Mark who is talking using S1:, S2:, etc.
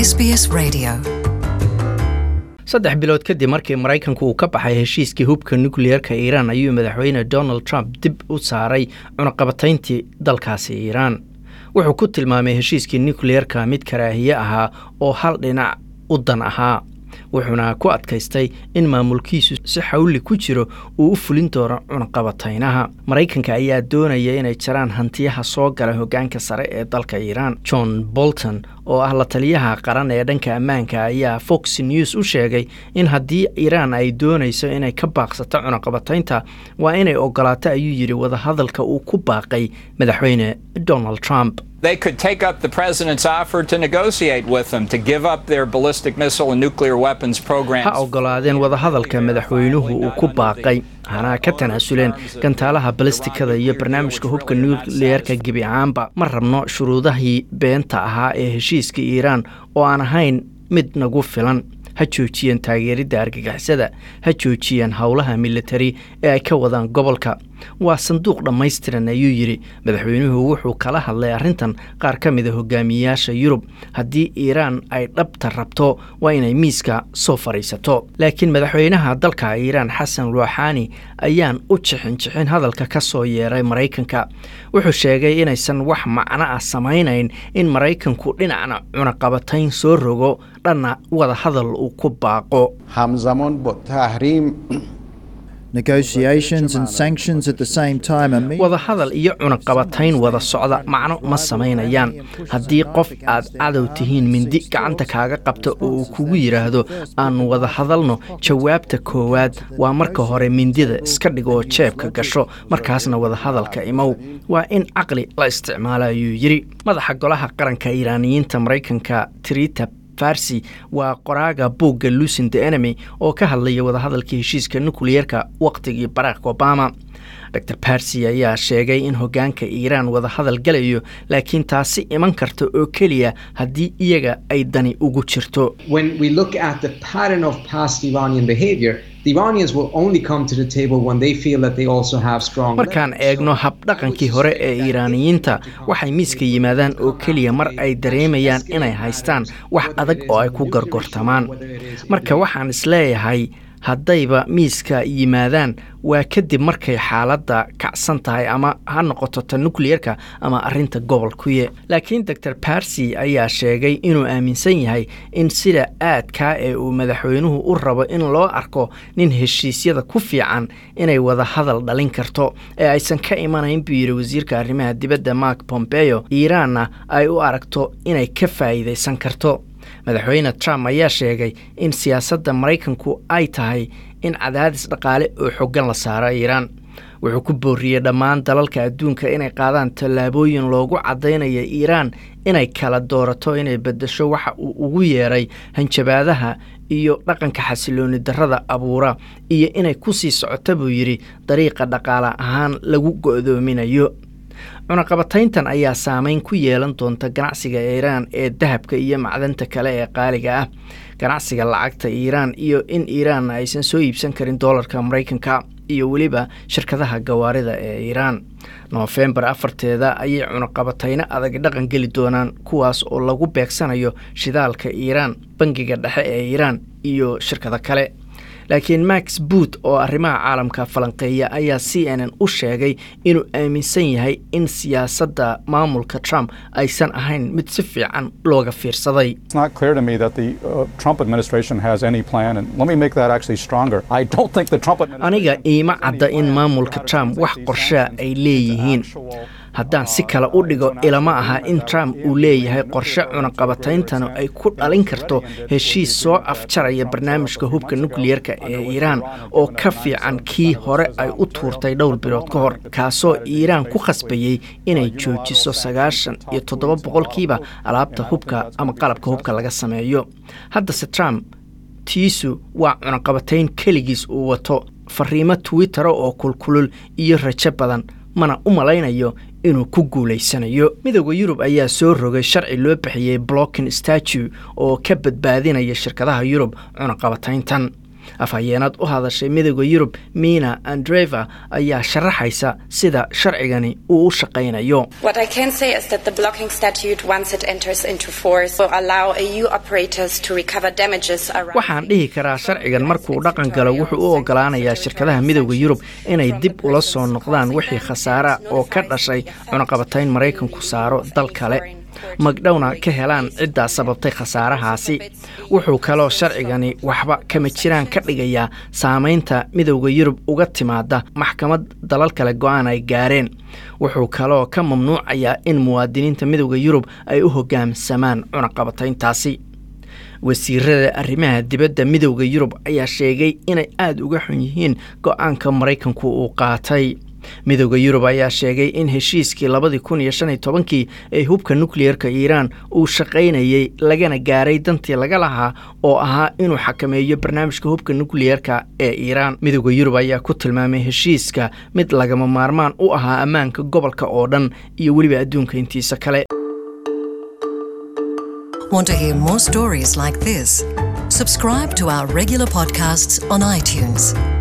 S1: SBS Radio.
S2: saddex bilood kadib markii maraykanku uu ka baxay heshiiskii hubka nukliyeerka iiraan ayuu madaxweyne donald trump dib u saaray cunaqabatayntii dalkaasi iiraan wuxuu ku tilmaamay heshiiskii nukliyeerka mid karaahiye ahaa oo hal dhinac u dan ahaa wuxuuna ku adkaystay in maamulkiisu si xawli ku jiro uu u fulin doono cunaqabataynaha maraykanka ayaa doonaya inay jaraan hantiyaha soo gala hoggaanka sare ee dalka iiraan john bolton oo ah la taliyaha qaran ee dhanka ammaanka ayaa fox news u sheegay in haddii iiraan ay doonayso inay ka baaqsato cunaqabataynta waa inay ogolaato ayuu yidhi wadahadalka uu ku baaqay madaxweyne donald trump
S3: They could take up the president's offer to negotiate with them to give up their ballistic missile and nuclear weapons programs.
S2: ha ogolaadeen wadahadalka madaxweynuhu uu ku baaqay hana ka tanaasuleen gantaalaha balistikada iyo barnaamijka hubka nukliyeerka gebi ahaanba ma rabno shuruudahii beenta ahaa ee heshiiska iiraan oo aan ahayn mid nagu filan ha joojiyeen taageeridda argagixisada ha joojiyeen howlaha militari ee ay ka wadaan gobolka waa sanduuq dhammaystiran ayuu yidhi madaxweynuhu wuxuu kala hadlay arrintan qaar ka mida hogaamiyeyaasha yurub haddii iiraan ay dhabta rabto waa inay miiska soo fadhiisato laakiin madaxweynaha dalka iiraan xasan ruuxaani ayaan u jixin jixin hadalka ka soo yeeray maraykanka wuxuu sheegay inaysan wax macno ah samaynayn in maraykanku dhinacna cunaqabatayn soo rogo dhanna wada hadal uu ku baaqo
S4: همزمان با تحریم
S5: Negotiations and sanctions at the same time are me-
S2: wada hadal iyo cunaqabatayn wada socda macno ma samaynayaan haddii qof aad cadow tihiin mindi gacanta kaaga qabta oo uu kugu yidhaahdo aanu wada hadalno jawaabta koowaad waa marka hore mindida iska dhig oo jeebka gasho markaasna wada hadalka imow waa in caqli la isticmaalo ayuu yidhi madaxa golaha qaranka iiraaniyiinta maraykanka trita farsi waa qoraaga buugga lucin the enemy oo ka hadlaya wadahadalkii heshiiska nukliyeerka wakhtigii barack obama dor barsi ayaa sheegay in hoggaanka iiraan wadahadal galayo laakiin taasi iman karta oo keliya haddii iyaga ay dani ugu jirto
S6: when we look at the pattern of past Iranian behavior, the Iranians will only come to the table when they feel that they also have strong.
S2: markaan eegno habdhaqankii hore ee iiraaniyiinta waxay miiska yimaadaan oo keliya mar ay dareemayaan inay haystaan wax adag oo ay ku gargortamaan marka waxaan isleeyahay haddayba miiska yimaadaan waa kadib markay xaaladda kacsan tahay ama ha noqoto ta nukliyerka ama arrinta gobolkuye laakiin dor barsi ayaa sheegay inuu aaminsan yahay in sida aadkaa ee uu madaxweynuhu u rabo in loo arko nin heshiisyada ku fiican inay wada hadal dhalin karto ee aysan ka imanayn buu yidhi wasiirka arrimaha dibadda mark pompeo iiraanna ay u aragto inay ka faa'iidaysan karto madaxweyne trump ayaa sheegay in siyaasadda maraykanku ay tahay in cadaadis dhaqaale oo xoggan la saaro iiraan wuxuu ku booriyey dhammaan dalalka adduunka inay qaadaan tallaabooyin loogu caddaynayo iiraan inay kala doorato inay beddesho waxa uu ugu yeeray hanjabaadaha iyo dhaqanka xasilooni darrada abuura iyo inay ku sii socota buu yidhi dariiqa dhaqaale ahaan lagu go'doominayo cunaqabatayntan ayaa saameyn ku yeelan doonta ganacsiga iiraan ee dahabka iyo macdanta kale ee qaaliga ah ganacsiga lacagta iiraan iyo in iiraan aysan soo iibsan karin doolarka maraykanka iyo weliba shirkadaha gawaarida ee iiraan noofembar afarteeda ayay cunaqabatayno adag dhaqan geli doonaan kuwaas oo lagu beegsanayo shidaalka iiraan bangiga dhexe ee iiraan iyo shirkado kale laakiin max boot oo arrimaha caalamka falanqeeya ayaa c n n u sheegay inuu aaminsan yahay in siyaasadda maamulka trump aysan ahayn mid si fiican looga fiirsaday
S7: It's not clear to me that the uh, Trump administration has any plan, and let me make that actually stronger. I don't think the Trump administration.
S2: aniga iima cadda in maamulka trump wax qorshaa ay leeyihiin haddaan si kale u dhigo ilama aha in trump uu leeyahay qorshe cunaqabatayntanu ay ku dhalin karto heshiis soo afjaraya barnaamijka hubka nukliyerka ee iiraan oo ka fiican kii hore ay u tuurtay dhowr bilood ka hor kaasoo iiraan ku khasbayey inay joojiso sagaashan iyo toddoba boqolkiiba alaabta hubka ama qalabka hubka laga sameeyo haddase trump tiisu waa cunaqabatayn keligiis uu wato fariimo twittera oo kulkulul iyo rajo badan mana u malaynayo inuu ku guulaysanayo midooda yurub ayaa soo rogay sharci loo bixiyey blocking statue oo ka badbaadinaya shirkadaha yurub cunaqabatayntan afhayeenad u hadashay midooda yurub mina andreva ayaa sharaxaysa sida sharcigani uu u shaqaynayo
S1: What I can say is that the blocking statute, once it enters into force, will allow EU operators to recover damages around.
S2: waxaan dhihi karaa sharcigan markuu dhaqan galo wuxuu u ogolaanayaa shirkadaha midooda yurub inay dib ula soo noqdaan wixii khasaara oo ka dhashay cunaqabatayn maraykanku saaro dal kale magdhowna ka helaan ciddaa sababtay khasaarahaasi wuxuu kaloo sharcigani waxba kama jiraan ka dhigayaa saamaynta midowda yurub uga timaada maxkamad dalal kale go-aan ay gaareen wuxuu kaloo ka mamnuucayaa in muwaadiniinta midowda yurub ay u hoggaamsamaan cunaqabatayntaasi wasiirada arrimaha dibadda midowda yurub ayaa sheegay inay aada uga xun yihiin go-aanka maraykanku uu qaatay midowda yurub ayaa sheegay in heshiiskii labadii kun iyo shan iyo tobankii ee hubka nukliyeerka iiraan uu shaqaynayey lagana gaaray dantii laga lahaa oo ahaa inuu xakameeyo barnaamijka hubka nukliyeerka ee iiraan midowda yurub ayaa ku tilmaamay heshiiska mid lagama maarmaan u ahaa ammaanka gobolka oo dhan iyo weliba adduunka intiisa kale
S8: Want to hear more stories like this? Subscribe to our regular podcasts on iTunes.